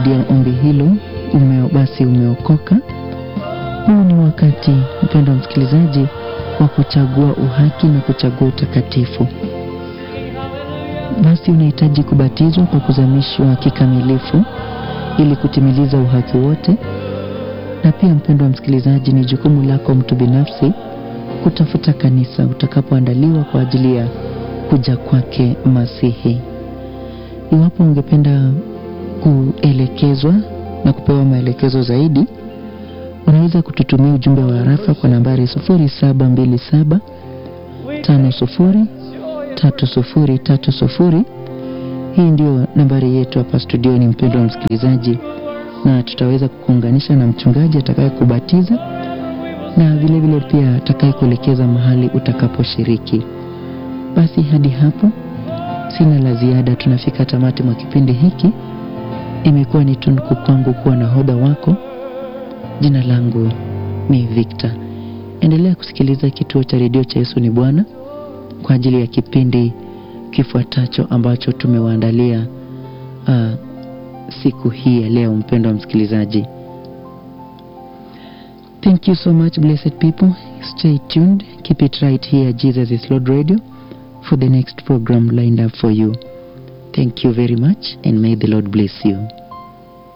umerudia ombi hilo ume, basi umeokoka. Huu ni wakati mpendwa msikilizaji wa kuchagua uhaki na kuchagua utakatifu. Basi unahitaji kubatizwa kwa kuzamishwa kikamilifu ili kutimiliza uhaki wote. Na pia mpendwa msikilizaji, ni jukumu lako mtu binafsi kutafuta kanisa utakapoandaliwa kwa ajili ya kuja kwake Masihi. Iwapo ungependa kuelekezwa na kupewa maelekezo zaidi, unaweza kututumia ujumbe wa harafa kwa nambari 0727 50 3030. Hii ndio nambari yetu hapa studioni, mpendwa msikilizaji, na tutaweza kukuunganisha na mchungaji atakaye kubatiza na vile vile pia atakaye kuelekeza mahali utakaposhiriki. Basi hadi hapo sina la ziada, tunafika tamati mwa kipindi hiki. Imekuwa ni tunuku kwangu kuwa nahodha wako. Jina langu ni Victor. Endelea kusikiliza kituo cha redio cha Yesu ni Bwana kwa ajili ya kipindi kifuatacho ambacho tumewaandalia uh, siku hii ya leo. Mpendwa msikilizaji, thank you so much blessed people. Stay tuned, keep it right here Jesus is Lord Radio for the next program lined up for you. Thank you very much and may the Lord bless you.